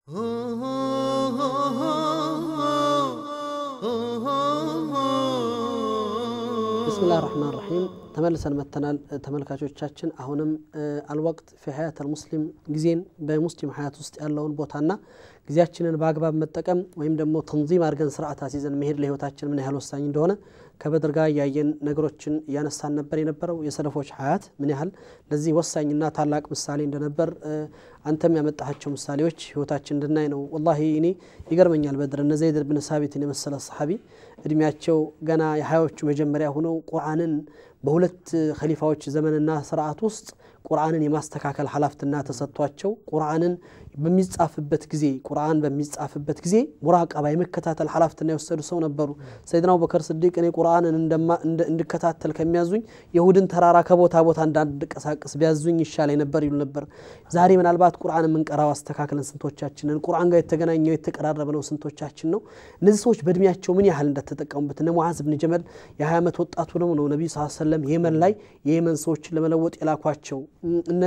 ብስሚላህ ራህማን ራሒም ተመልሰን መተናል ተመልካቾቻችን አሁንም አልወቅት ፊ ሀያት አልሙስሊም ጊዜን በሙስሊም ሀያት ውስጥ ያለውን ቦታና ጊዜያችንን በአግባብ መጠቀም ወይም ደግሞ ተንዚም አድርገን ስርዓት አስይዘን መሄድ ለህይወታችን ምን ያህል ወሳኝ እንደሆነ ከበድር ጋር እያየን ነገሮችን እያነሳን ነበር የነበረው የሰለፎች ሀያት ምን ያህል ለዚህ ወሳኝና ታላቅ ምሳሌ እንደነበር አንተም ያመጣሃቸው ምሳሌዎች ህይወታችን እንድናይ ነው ወላሂ እኔ ይገርመኛል በድር እነ ዘይድ ብን ሳቢትን የመሰለ ሰሓቢ እድሜያቸው ገና የሀያዎቹ መጀመሪያ ሆነው ቁርአንን በሁለት ከሊፋዎች ዘመንና ስርዓት ውስጥ ቁርአንን የማስተካከል ሀላፍትና ተሰጥቷቸው ቁርአንን በሚጻፍበት ጊዜ ቁርአን በሚጻፍበት ጊዜ ሙራቀባ የመከታተል ሀላፍትና የወሰዱ ሰው ነበሩ ሰይድና አቡበከር ስዲቅ እኔ ቁርአንን እንድከታተል ከሚያዙኝ የሁድን ተራራ ከቦታ ቦታ እንዳንቀሳቀስ ቢያዙኝ ይሻለኝ ነበር ይሉ ነበር ዛሬ ምናልባት ቁርአን የምንቀራው አስተካክለን ስንቶቻችንን ቁርአን ጋር የተገናኘው የተቀራረበ ነው ስንቶቻችን ነው እነዚህ ሰዎች በእድሜያቸው ምን ያህል እንደተጠቀሙበት እነ ሙዓዝ ብን ጀመል የ20 ዓመት ወጣቱ ነው ነው ነቢዩ ስ ሰለም የመን ላይ የየመን ሰዎችን ለመለወጥ የላኳቸው እነ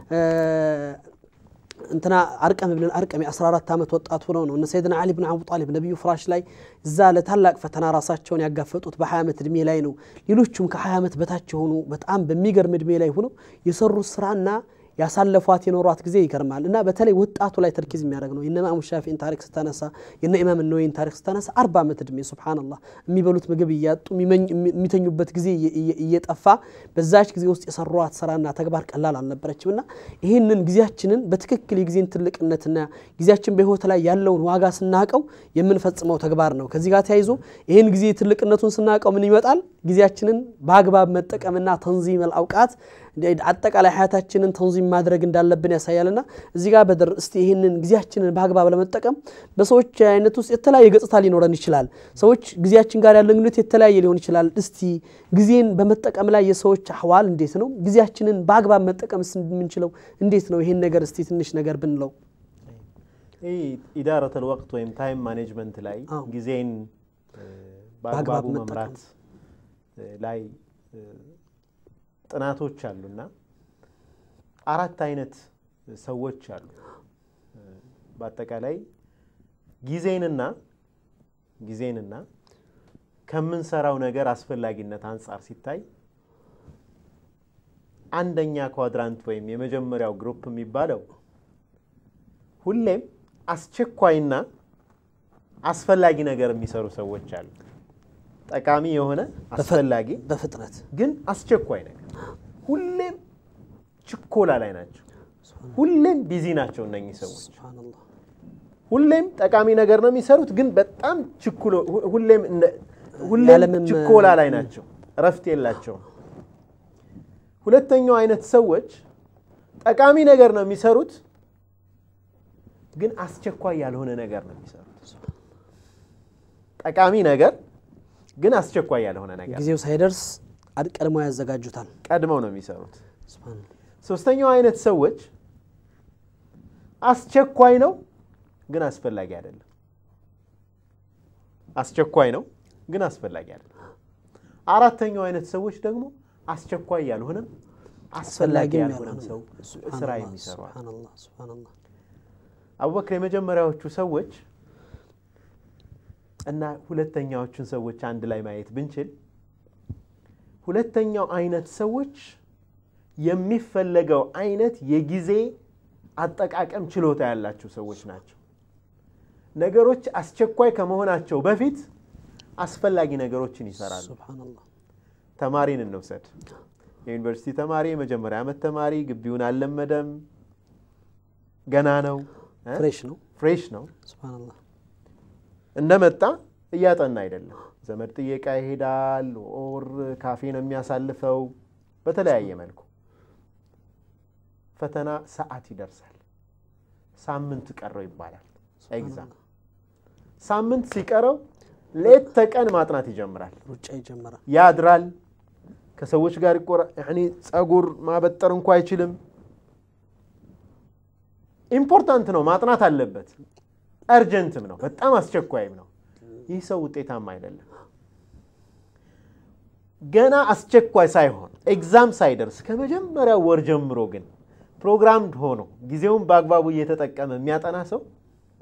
እንትና አርቀም ብን አርቀም የ14 ዓመት ወጣት ሆነው ነው እነ ሰይድና አሊ ብን አቡ ጣሊብ ነቢዩ ፍራሽ ላይ እዛ ለታላቅ ፈተና ራሳቸውን ያጋፈጡት በ20 ዓመት እድሜ ላይ ነው ሌሎቹም ከ20 ዓመት በታች የሆኑ በጣም በሚገርም እድሜ ላይ ሆነው የሰሩት ስራና ያሳለፏት የኖሯት ጊዜ ይገርማል እና በተለይ ወጣቱ ላይ ተርኪዝ የሚያደርግ ነው የነ ኢማሙ ሻፊን ታሪክ ስታነሳ የነ ኢማም ነወይን ታሪክ ስታነሳ አርባ ዓመት እድሜ ሱብሓነላህ የሚበሉት ምግብ እያጡ የሚተኙበት ጊዜ እየጠፋ በዛች ጊዜ ውስጥ የሰሯት ስራና ተግባር ቀላል አልነበረችም እና ይህንን ጊዜያችንን በትክክል የጊዜን ትልቅነትና ጊዜያችን በህይወት ላይ ያለውን ዋጋ ስናቀው የምንፈጽመው ተግባር ነው ከዚህ ጋር ተያይዞ ይህን ጊዜ ትልቅነቱን ስናቀው ምን ይመጣል ጊዜያችንን በአግባብ መጠቀምና ተንዚም አውቃት አጠቃላይ ሀያታችንን ተንዚም ማድረግ እንዳለብን ያሳያልና እዚህ ጋር በድር እስቲ ይህንን ጊዜያችንን በአግባብ ለመጠቀም በሰዎች አይነት ውስጥ የተለያየ ገጽታ ሊኖረን ይችላል ሰዎች ጊዜያችን ጋር ያለን ግንኙነት የተለያየ ሊሆን ይችላል እስቲ ጊዜን በመጠቀም ላይ የሰዎች አህዋል እንዴት ነው ጊዜያችንን በአግባብ መጠቀም የምንችለው እንዴት ነው ይህን ነገር እስቲ ትንሽ ነገር ብንለው ኢዳረት ልወቅት ወይም ታይም ማኔጅመንት ላይ ጊዜን በአግባቡ መምራት ላይ ጥናቶች አሉና አራት አይነት ሰዎች አሉ በአጠቃላይ ጊዜንና ጊዜንና ከምንሰራው ነገር አስፈላጊነት አንጻር ሲታይ አንደኛ ኳድራንት ወይም የመጀመሪያው ግሩፕ የሚባለው ሁሌም አስቸኳይና አስፈላጊ ነገር የሚሰሩ ሰዎች አሉ ጠቃሚ የሆነ አስፈላጊ በፍጥነት ግን አስቸኳይ ነገር ሁሌም ችኮላ ላይ ናቸው ሁሌም ቢዚ ናቸው እነኚህ ሰዎች ሁሌም ጠቃሚ ነገር ነው የሚሰሩት ግን በጣም ችኩሎ ሁሌም ሁሌም ችኮላ ላይ ናቸው እረፍት የላቸውም ሁለተኛው አይነት ሰዎች ጠቃሚ ነገር ነው የሚሰሩት ግን አስቸኳይ ያልሆነ ነገር ነው የሚሰሩት ጠቃሚ ነገር ግን አስቸኳይ ያልሆነ ነገር ጊዜው ሳይደርስ ቀድመው ያዘጋጁታል ቀድመው ነው የሚሰሩት ሶስተኛው አይነት ሰዎች አስቸኳይ ነው ግን አስፈላጊ አይደለም አስቸኳይ ነው ግን አስፈላጊ አይደለም አራተኛው አይነት ሰዎች ደግሞ አስቸኳይ ያልሆነም አስፈላጊ ያልሆነም ሰው ስራ የሚሰሩ አቡበክር የመጀመሪያዎቹ ሰዎች እና ሁለተኛዎቹን ሰዎች አንድ ላይ ማየት ብንችል ሁለተኛው አይነት ሰዎች የሚፈለገው አይነት የጊዜ አጠቃቀም ችሎታ ያላቸው ሰዎች ናቸው ነገሮች አስቸኳይ ከመሆናቸው በፊት አስፈላጊ ነገሮችን ይሰራሉ ተማሪን እንውሰድ የዩኒቨርሲቲ ተማሪ የመጀመሪያ ዓመት ተማሪ ግቢውን አልለመደም ገና ነው ፍሬሽ ነው ፍሬሽ ነው እንደመጣ እያጠና አይደለም ዘመድ ጥየቃ ይሄዳል ኦር ካፌ ነው የሚያሳልፈው በተለያየ መልኩ ፈተና ሰዓት ይደርሳል ሳምንት ቀረው ይባላል ኤግዛም ሳምንት ሲቀረው ሌት ተቀን ማጥናት ይጀምራል ሩጫ ይጀምራል ያድራል ከሰዎች ጋር ይቆራ ጸጉር ማበጠር እንኳ አይችልም ኢምፖርታንት ነው ማጥናት አለበት እርጀንትም ነው በጣም አስቸኳይም ነው ይህ ሰው ውጤታማ አይደለም ገና አስቸኳይ ሳይሆን ኤግዛም ሳይደርስ ከመጀመሪያው ወር ጀምሮ ግን ፕሮግራምድ ሆኖ ጊዜውን በአግባቡ እየተጠቀመ የሚያጠና ሰው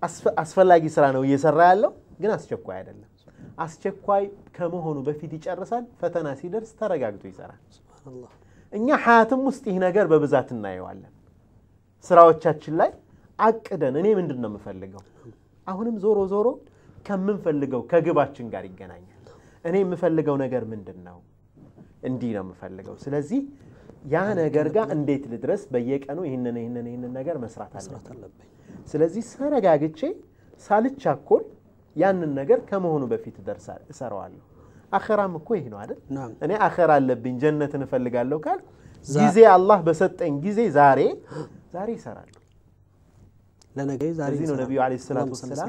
አስፈላጊ ስራ ነው እየሰራ ያለው፣ ግን አስቸኳይ አይደለም። አስቸኳይ ከመሆኑ በፊት ይጨርሳል። ፈተና ሲደርስ ተረጋግቶ ይሰራል። እኛ ሀያትም ውስጥ ይህ ነገር በብዛት እናየዋለን። ስራዎቻችን ላይ አቅደን እኔ ምንድን ነው የምፈልገው፣ አሁንም ዞሮ ዞሮ ከምንፈልገው ከግባችን ጋር ይገናኛል። እኔ የምፈልገው ነገር ምንድን ነው? እንዲህ ነው የምፈልገው። ስለዚህ ያ ነገር ጋር እንዴት ልድረስ? በየቀኑ ይህንን ይህንን ይህንን ነገር መስራት አለብኝ። ስለዚህ ተረጋግቼ ሳልቻኮል ያንን ነገር ከመሆኑ በፊት እሰራዋለሁ። አኸራም እኮ ይህ ነው አይደል? እኔ አኸራ አለብኝ ጀነትን እፈልጋለሁ ካል ጊዜ አላህ በሰጠኝ ጊዜ ዛሬ ዛሬ ይሰራለሁ። ለዚህ ነው ነቢዩ ዓለይሂ ሰላቱ ወሰላም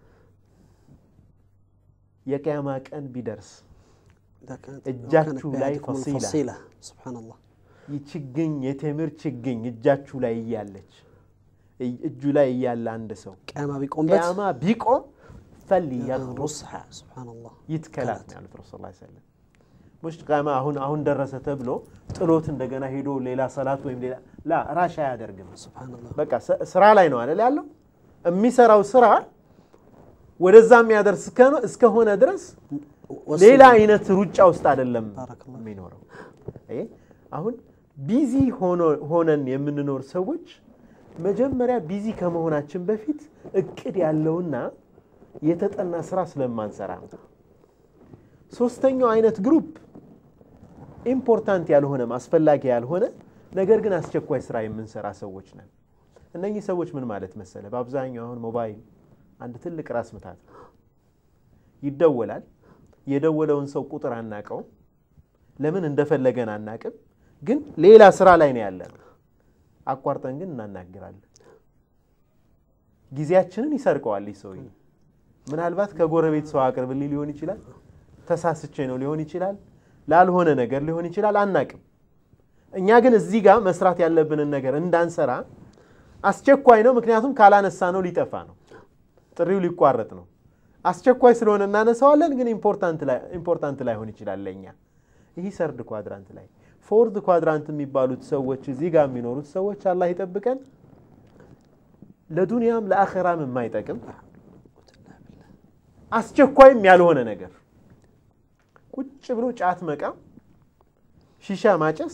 የቅያማ ቀን ቢደርስ እጃችሁ ላይ ፈሲላ ችግኝ የቴምር ችግኝ እጃችሁ ላይ እያለች እጁ ላይ እያለ አንድ ሰው ቅያማ ቢቆምበት ቅያማ ቢቆም ፈልየግሩስሃ ይትከላት ነው ያሉት ረሱል ላ ሰለም ሙሽ ቅያማ አሁን አሁን ደረሰ ተብሎ ጥሎት እንደገና ሄዶ ሌላ ሰላት ወይም ሌላ ላ ራሽ አያደርግም። በቃ ስራ ላይ ነው አይደል ያለው የሚሰራው ስራ ወደዛ የሚያደርስ እስከሆነ ድረስ ሌላ አይነት ሩጫ ውስጥ አይደለም የሚኖረው። አሁን ቢዚ ሆነን የምንኖር ሰዎች መጀመሪያ ቢዚ ከመሆናችን በፊት እቅድ ያለውና የተጠና ስራ ስለማንሰራ ነው። ሶስተኛው አይነት ግሩፕ ኢምፖርታንት ያልሆነም አስፈላጊ ያልሆነ ነገር ግን አስቸኳይ ስራ የምንሰራ ሰዎች ነን። እነኚህ ሰዎች ምን ማለት መሰለ፣ በአብዛኛው አሁን ሞባይል አንድ ትልቅ ራስ ምታት ነው። ይደወላል። የደወለውን ሰው ቁጥር አናቀውም፣ ለምን እንደፈለገን አናቅም። ግን ሌላ ስራ ላይ ነው ያለ ነው። አቋርጠን ግን እናናግራለን። ጊዜያችንን ይሰርቀዋል ይህ ሰውዬ። ምናልባት ከጎረቤት ሰው አቅርብልኝ ሊሆን ይችላል፣ ተሳስቼ ነው ሊሆን ይችላል፣ ላልሆነ ነገር ሊሆን ይችላል፣ አናቅም። እኛ ግን እዚህ ጋር መስራት ያለብንን ነገር እንዳንሰራ አስቸኳይ ነው። ምክንያቱም ካላነሳ ነው ሊጠፋ ነው፣ ጥሪው ሊቋረጥ ነው። አስቸኳይ ስለሆነ እናነሳዋለን፣ ግን ኢምፖርታንት ላይሆን ይችላል ለእኛ። ይህ ሰርድ ኳድራንት ላይ ፎርድ ኳድራንት የሚባሉት ሰዎች እዚህ ጋር የሚኖሩት ሰዎች አላህ ይጠብቀን፣ ለዱንያም ለአኸራም የማይጠቅም አስቸኳይም ያልሆነ ነገር ቁጭ ብሎ ጫት መቃም፣ ሺሻ ማጨስ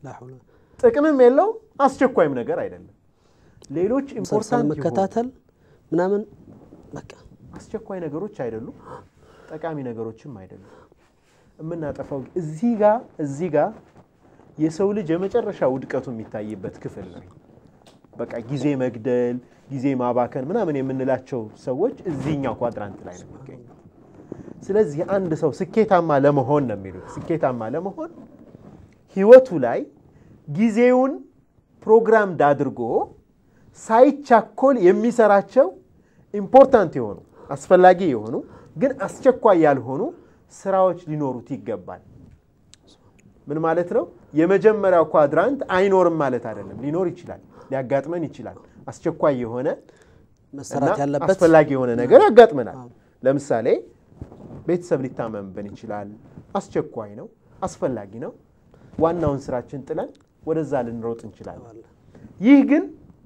ጥቅምም የለውም አስቸኳይም ነገር አይደለም። ሌሎች ኢምፖርታንት መከታተል ምናምን በቃ አስቸኳይ ነገሮች አይደሉም፣ ጠቃሚ ነገሮችም አይደሉም። የምናጠፋው እዚህ ጋር እዚህ ጋር የሰው ልጅ የመጨረሻ ውድቀቱ የሚታይበት ክፍል ነው። በቃ ጊዜ መግደል፣ ጊዜ ማባከን ምናምን የምንላቸው ሰዎች እዚህኛው ኳድራንት ላይ ነው የሚገኙ። ስለዚህ አንድ ሰው ስኬታማ ለመሆን ነው የሚሉት ስኬታማ ለመሆን ህይወቱ ላይ ጊዜውን ፕሮግራምድ አድርጎ ሳይቻኮል የሚሰራቸው ኢምፖርታንት የሆኑ አስፈላጊ የሆኑ ግን አስቸኳይ ያልሆኑ ስራዎች ሊኖሩት ይገባል። ምን ማለት ነው? የመጀመሪያው ኳድራንት አይኖርም ማለት አይደለም። ሊኖር ይችላል፣ ሊያጋጥመን ይችላል። አስቸኳይ የሆነ መሰራት ያለበት አስፈላጊ የሆነ ነገር ያጋጥመናል። ለምሳሌ ቤተሰብ ሊታመምብን ይችላል። አስቸኳይ ነው፣ አስፈላጊ ነው። ዋናውን ስራችን ጥለን ወደዛ ልንሮጥ እንችላለን። ይህ ግን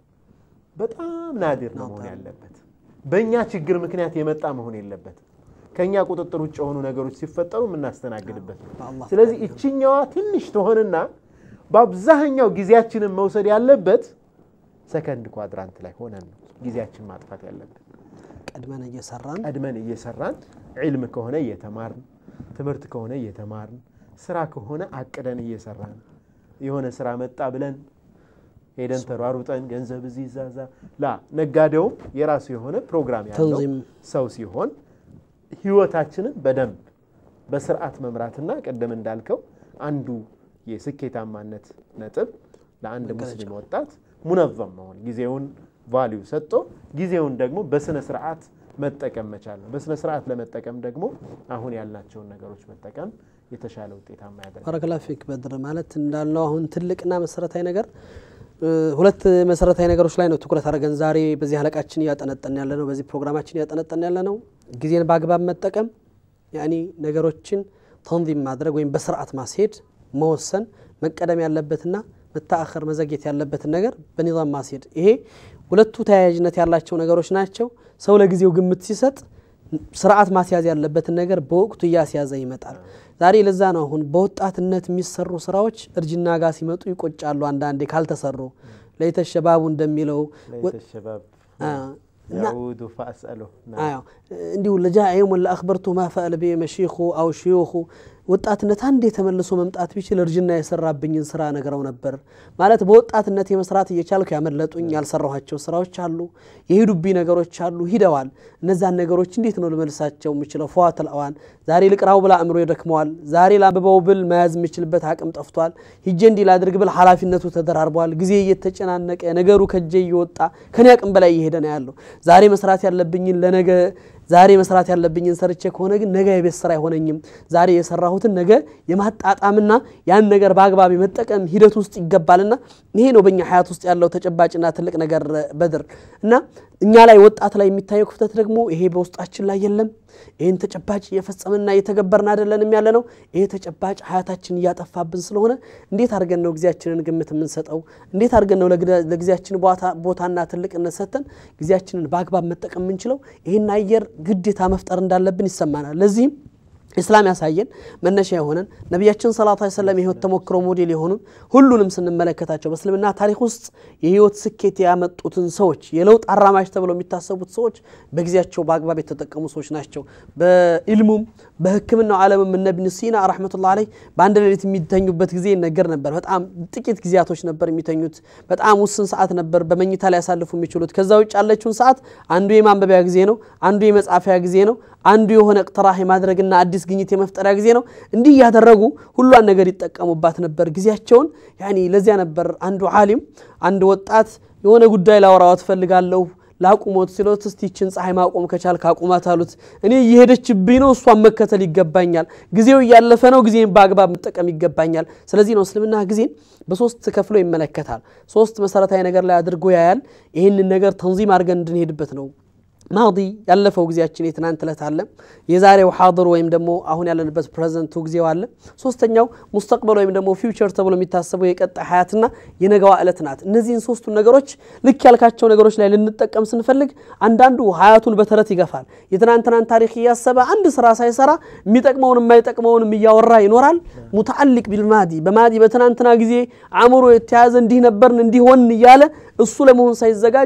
በጣም ናዲር ነው መሆን ያለበት። በእኛ ችግር ምክንያት የመጣ መሆን የለበትም። ከእኛ ቁጥጥር ውጭ የሆኑ ነገሮች ሲፈጠሩ የምናስተናግድበት ነው። ስለዚህ እችኛዋ ትንሽ ትሆንና በአብዛኛው ጊዜያችንን መውሰድ ያለበት ሰከንድ ኳድራንት ላይ ሆነን ነው ጊዜያችን ማጥፋት ያለብን። ቀድመን እየሰራን ቀድመን እየሰራን ዒልም ከሆነ እየተማርን፣ ትምህርት ከሆነ እየተማርን፣ ስራ ከሆነ አቅደን እየሰራን የሆነ ስራ መጣ ብለን ሄደን ተሯሩጠን ገንዘብ እዚህ ይዛዛ ላ ነጋዴውም የራሱ የሆነ ፕሮግራም ያለው ተንዚም ሰው ሲሆን ህይወታችንን በደንብ በስርዓት መምራትና ቅድም እንዳልከው አንዱ የስኬታማነት ነጥብ ለአንድ ሙስሊም ወጣት ሙነዘም መሆን ጊዜውን ቫሊዩ ሰጥቶ ጊዜውን ደግሞ በስነ ስርዓት መጠቀም መቻል ነው። በስነ ስርዓት ለመጠቀም ደግሞ አሁን ያልናቸውን ነገሮች መጠቀም የተሻለ ውጤታማ ያደርጋል። ባረከላ ፊክ በድር ማለት እንዳልነው አሁን ትልቅና መሰረታዊ ነገር ሁለት መሰረታዊ ነገሮች ላይ ነው ትኩረት አድርገን ዛሬ በዚህ አለቃችን እያጠነጠን ያለ ነው። በዚህ ፕሮግራማችን እያጠነጠን ያለ ነው። ጊዜን በአግባብ መጠቀም ያኒ ነገሮችን ተንዚም ማድረግ ወይም በስርዓት ማስሄድ፣ መወሰን፣ መቀደም ያለበትና መታአኸር መዘግየት ያለበትን ነገር በኒዛም ማስሄድ። ይሄ ሁለቱ ተያያዥነት ያላቸው ነገሮች ናቸው። ሰው ለጊዜው ግምት ሲሰጥ ስርዓት ማስያዝ ያለበትን ነገር በወቅቱ እያስያዘ ይመጣል። ዛሬ ለዛ ነው አሁን በወጣትነት የሚሰሩ ስራዎች እርጅና ጋር ሲመጡ ይቆጫሉ። አንዳንዴ ካልተሰሩ ለይተ ሸባቡ እንደሚለው ያዑዱ ፈአስአሉ እንዲሁ ለጃኢም ለአክበርቱ ማ ፈአለ ቢ መሺኹ አው ሽዩኹ ወጣትነት አንዴ ተመልሶ መምጣት ቢችል እርጅና የሰራብኝን ስራ ነግረው ነበር ማለት በወጣትነት የመስራት እየቻልኩ ያመለጡኝ ያልሰራኋቸው ስራዎች አሉ፣ የሄዱብኝ ነገሮች አሉ፣ ሂደዋል። እነዛን ነገሮች እንዴት ነው ልመልሳቸው የምችለው? ፈዋተል አዋን ዛሬ ልቅራው ብላ አእምሮ ይደክመዋል። ዛሬ ላንብበው ብል መያዝ የምችልበት አቅም ጠፍቷል። ሂጄ እንዲህ ላድርግ ብል ኃላፊነቱ ተደራርቧል። ጊዜ እየተጨናነቀ ነገሩ ከጄ እየወጣ ከኔ አቅም በላይ እየሄደ ነው ያለው። ዛሬ መስራት ያለብኝን ለነገ ዛሬ መስራት ያለብኝን ሰርቼ ከሆነ ግን ነገ የቤት ስራ አይሆነኝም። ዛሬ የሰራሁትን ነገ የማጣጣምና ያን ነገር በአግባብ የመጠቀም ሂደት ውስጥ ይገባልና ይሄ ነው በእኛ ሀያት ውስጥ ያለው ተጨባጭና ትልቅ ነገር በድር እና እኛ ላይ ወጣት ላይ የሚታየው ክፍተት ደግሞ ይሄ በውስጣችን ላይ የለም። ይህን ተጨባጭ እየፈጸምንና እየተገበርን አይደለንም ያለ ነው። ይሄ ተጨባጭ ሀያታችን እያጠፋብን ስለሆነ እንዴት አድርገን ነው ጊዜያችንን ግምት የምንሰጠው? እንዴት አድርገን ነው ለጊዜያችን ቦታና ትልቅነት ሰጥተን ጊዜያችንን በአግባብ መጠቀም የምንችለው? ይህን አየር ግዴታ መፍጠር እንዳለብን ይሰማናል። ለዚህም ኢስላም ያሳየን መነሻ የሆነን ነቢያችን ሰለላሁ ዐለይሂ ወሰለም የህይወት ተሞክሮ ሞዴል የሆኑን ሁሉንም ስንመለከታቸው በእስልምና ታሪክ ውስጥ የህይወት ስኬት ያመጡትን ሰዎች የለውጥ አራማጅ ተብለው የሚታሰቡት ሰዎች በጊዜያቸው በአግባብ የተጠቀሙ ሰዎች ናቸው። በኢልሙም በሕክምናው ዓለምም እነ ኢብኑ ሲና ረሕመቱላህ ዐለይህ በአንድ ሌሊት የሚተኙበት ጊዜ ይነገር ነበር። በጣም ጥቂት ጊዜያቶች ነበር የሚተኙት። በጣም ውስን ሰዓት ነበር በመኝታ ላይ ያሳልፉ የሚችሉት። ከዛ ውጭ ያለችውን ሰዓት አንዱ የማንበቢያ ጊዜ ነው፣ አንዱ የመጻፊያ ጊዜ ነው፣ አንዱ የሆነ ቅጥራህ የማድረግና አዲስ ግኝት የመፍጠሪያ ጊዜ ነው። እንዲህ እያደረጉ ሁሏን ነገር ይጠቀሙባት ነበር ጊዜያቸውን። ያኒ ለዚያ ነበር አንዱ ዓሊም አንድ ወጣት የሆነ ጉዳይ ላወራዋ ትፈልጋለሁ ላቁሞት ሲሎት እስቲ ይችን ፀሐይ ማቆም ከቻል ካቁማት አሉት። እኔ እየሄደችብኝ ነው፣ እሷን መከተል ይገባኛል። ጊዜው እያለፈ ነው፣ ጊዜን በአግባብ መጠቀም ይገባኛል። ስለዚህ ነው እስልምና ጊዜን በሶስት ከፍሎ ይመለከታል። ሶስት መሰረታዊ ነገር ላይ አድርጎ ያያል። ይህንን ነገር ተንዚም አድርገን እንድንሄድበት ነው። ማዲ ያለፈው ጊዜያችን የትናንት ዕለት አለ። የዛሬው ሓድር ወይም ደግሞ አሁን ያለንበት ፕሬዘንቱ ጊዜው አለ። ሶስተኛው ሙስተቅበል ወይም ደግሞ ፊውቸር ተብሎ የሚታሰበው የቀጣይ ሀያትና የነገዋ ዕለት ናት። እነዚህን ሶስቱን ነገሮች ልክ ያልካቸው ነገሮች ላይ ልንጠቀም ስንፈልግ አንዳንዱ ሀያቱን በተረት ይገፋል። የትናንትናን ታሪክ እያሰበ አንድ ስራ ሳይሰራ የሚጠቅመውን የማይጠቅመውንም እያወራ ይኖራል። ሙተዓሊቅ ቢልማዲ በማዲ በትናንትና ጊዜ አእምሮ የተያዘ እንዲህ ነበርን እንዲሆን እያለ እሱ ለመሆን ሳይዘጋጅ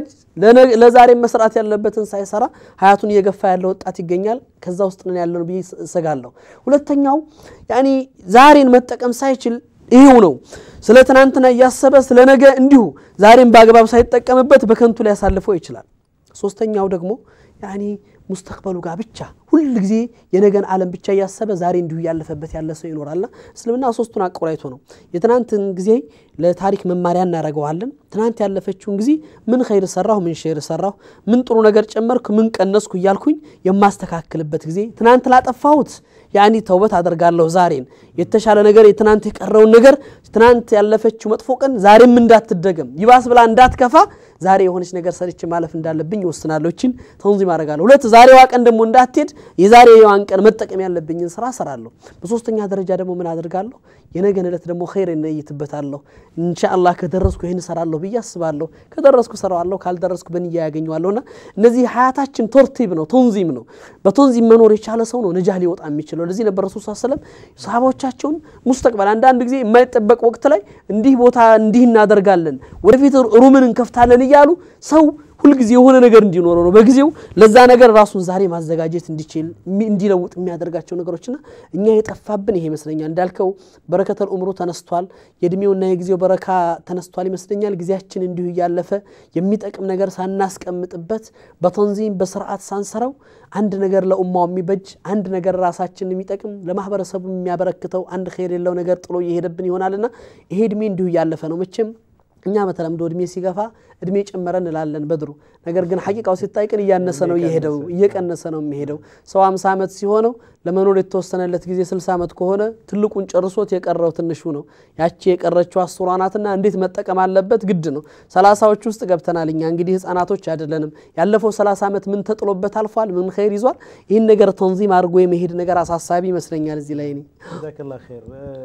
ለዛሬ መስራት ያለበትን ሳይሰራ ሀያቱን እየገፋ ያለ ወጣት ይገኛል። ከዛ ውስጥ ነን ያለነው ብዬ እሰጋለሁ። ሁለተኛው ያኒ ዛሬን መጠቀም ሳይችል ይሄው ነው ስለ ትናንትና እያሰበ ስለ ነገ እንዲሁ ዛሬን በአግባብ ሳይጠቀምበት በከንቱ ሊያሳልፈው ይችላል። ሶስተኛው ደግሞ ያኒ ሙስተቅበሉ ጋር ብቻ ሁል ጊዜ የነገን ዓለም ብቻ እያሰበ ዛሬ እንዲሁ እያለፈበት ያለ ሰው ይኖራልና እስልምና ሶስቱን አቆራይቶ ነው። የትናንትን ጊዜ ለታሪክ መማሪያ እናደርገዋለን። ትናንት ያለፈችውን ጊዜ ምን ኸይር ሰራሁ፣ ምን ሸር ሰራሁ፣ ምን ጥሩ ነገር ጨመርኩ፣ ምን ቀነስኩ እያልኩኝ የማስተካክልበት ጊዜ ትናንት ላጠፋሁት ያኒ ተውበት አደርጋለሁ። ዛሬን የተሻለ ነገር የትናንት የቀረውን ነገር ትናንት ያለፈችው መጥፎ ቀን ዛሬም እንዳትደገም ይባስ ብላ እንዳትከፋ ዛሬ የሆነች ነገር ሰርቼ ማለፍ እንዳለብኝ ይወስናለሁ። እችን ተንዚም አደርጋለሁ። ሁለት ዛሬዋ ቀን ደግሞ እንዳትሄድ የዛሬ የዋን ቀን መጠቀም ያለብኝን ስራ እሰራለሁ። በሶስተኛ ደረጃ ደግሞ ምን አደርጋለሁ? የነገን ዕለት ደግሞ ኸይር እነይትበታለሁ። ኢንሻአላህ ከደረስኩ ይህን እሰራለሁ ብዬ አስባለሁ። ከደረስኩ እሰራዋለሁ፣ ካልደረስኩ በንያ ያገኘዋለሁና እነዚህ ሀያታችን ቶርቲብ ነው፣ ተንዚም ነው። በተንዚም መኖር የቻለ ሰው ነው ነጃህ ሊወጣ የሚችለው። ለዚህ ነበር ረሱል ስ ሰለም ሰሃባዎቻቸውን ሙስተቅበል አንዳንድ ጊዜ የማይጠበቅ ወቅት ላይ እንዲህ ቦታ እንዲህ እናደርጋለን፣ ወደፊት ሩምን እንከፍታለን እያሉ ሰው ሁልጊዜ የሆነ ነገር እንዲኖረው ነው በጊዜው ለዛ ነገር ራሱን ዛሬ ማዘጋጀት እንዲችል እንዲለውጥ የሚያደርጋቸው ነገሮችና እኛ የጠፋብን ይሄ ይመስለኛል። እንዳልከው በረከተል ኡምሩ ተነስቷል፣ የእድሜውና የጊዜው በረካ ተነስቷል ይመስለኛል። ጊዜያችን እንዲሁ እያለፈ የሚጠቅም ነገር ሳናስቀምጥበት በተንዚም በስርዓት ሳንሰራው አንድ ነገር ለኡማው የሚበጅ አንድ ነገር ራሳችን የሚጠቅም ለማህበረሰቡ የሚያበረክተው አንድ ኸይር የለው ነገር ጥሎ እየሄደብን ይሆናልና ይሄ እድሜ እንዲሁ እያለፈ ነው መቼም እኛ በተለምዶ እድሜ ሲገፋ እድሜ ጨመረ እንላለን በድሩ። ነገር ግን ሐቂቃው ሲታይ ግን እያነሰ ነው እየሄደው እየቀነሰ ነው የሚሄደው። ሰው አምሳ ዓመት ሲሆነው ለመኖር የተወሰነለት ጊዜ ስልሳ ዓመት ከሆነ ትልቁን ጨርሶት የቀረው ትንሹ ነው። ያቺ የቀረችው አስሯ ናትና እንዴት መጠቀም አለበት ግድ ነው። ሰላሳዎች ውስጥ ገብተናል እኛ እንግዲህ ህፃናቶች አይደለንም። ያለፈው ሰላሳ ዓመት ምን ተጥሎበት አልፏል፣ ምን ኸይር ይዟል። ይህን ነገር ተንዚም አድርጎ የመሄድ ነገር አሳሳቢ ይመስለኛል። እዚህ ላይ እኔ ጀዛከላህ ኸይር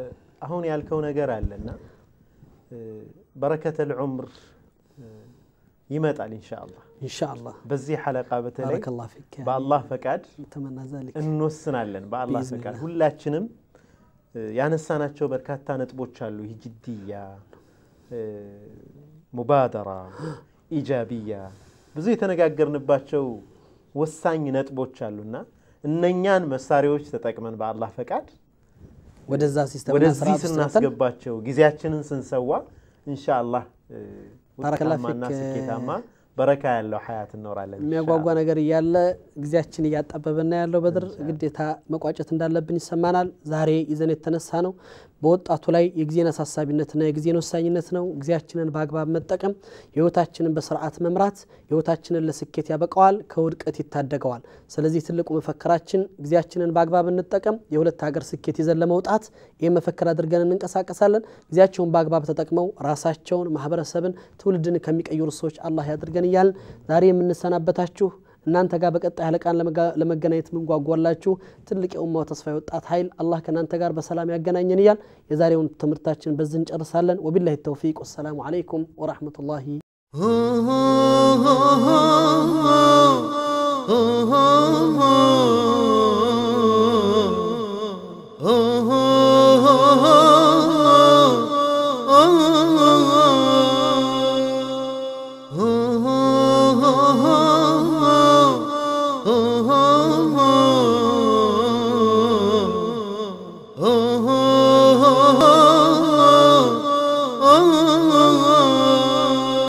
አሁን ያልከው ነገር አለና በረከተል ዑምር ይመጣል ኢንሻአላህ። ኢንሻአላህ በዚህ ሐለቃ በተለይ ባረከላሁ ፊክ ያ በአላህ ፈቃድ ተመና ዛሊክ እንወስናለን። በአላህ ቢኢዝኒላህ። ፈቃድ ሁላችንም እ፣ ያነሳናቸው በርካታ ነጥቦች አሉ። ይህ ጅድያ እ፣ ሙባደራ፣ ኢጃቢያ ብዙ የተነጋገርንባቸው ወሳኝ ነጥቦች አሉና እነኛን መሳሪያዎች ተጠቅመን በአላህ ፈቃድ ወደዛ ሲስተም ወደዚህ ስናስገባቸው ጊዜያችንን ስንሰዋ ኢንሻአላህ እ፣ ባረከላህ ውጤታማና ፊክ። ስኬታማ በረካ ያለው ሀያት እኖራለን። የሚያጓጓ ነገር እያለ ጊዜያችን እያጣበበና ያለው በድር ግዴታ መቋጨት እንዳለብን ይሰማናል። ዛሬ ይዘን የተነሳ ነው በወጣቱ ላይ የጊዜን አሳሳቢነትና የጊዜን ወሳኝነት ነው። ጊዜያችንን በአግባብ መጠቀም ህይወታችንን በስርዓት መምራት ህይወታችንን ለስኬት ያበቀዋል፣ ከውድቀት ይታደገዋል። ስለዚህ ትልቁ መፈክራችን ጊዜያችንን በአግባብ እንጠቀም፣ የሁለት ሀገር ስኬት ይዘን ለመውጣት ይህ መፈክር አድርገን እንንቀሳቀሳለን። ጊዜያቸውን በአግባብ ተጠቅመው ራሳቸውን፣ ማህበረሰብን፣ ትውልድን ከሚቀይሩ ሰዎች አላህ ያድርገን እያልን ዛሬ የምንሰናበታችሁ እናንተ ጋር በቀጣይ ሀለቃን ለመጋ- ለመገናኘት ምንጓጓላችሁ ትልቅ የኡማው ተስፋ የወጣት ኃይል አላህ ከእናንተ ጋር በሰላም ያገናኘን እያል የዛሬውን ትምህርታችን በዚህ እንጨርሳለን። ወቢላሂ ተውፊቅ። ወሰላሙ አለይኩም ወራህመቱላሂ oh, oh, oh, oh, oh, oh, oh.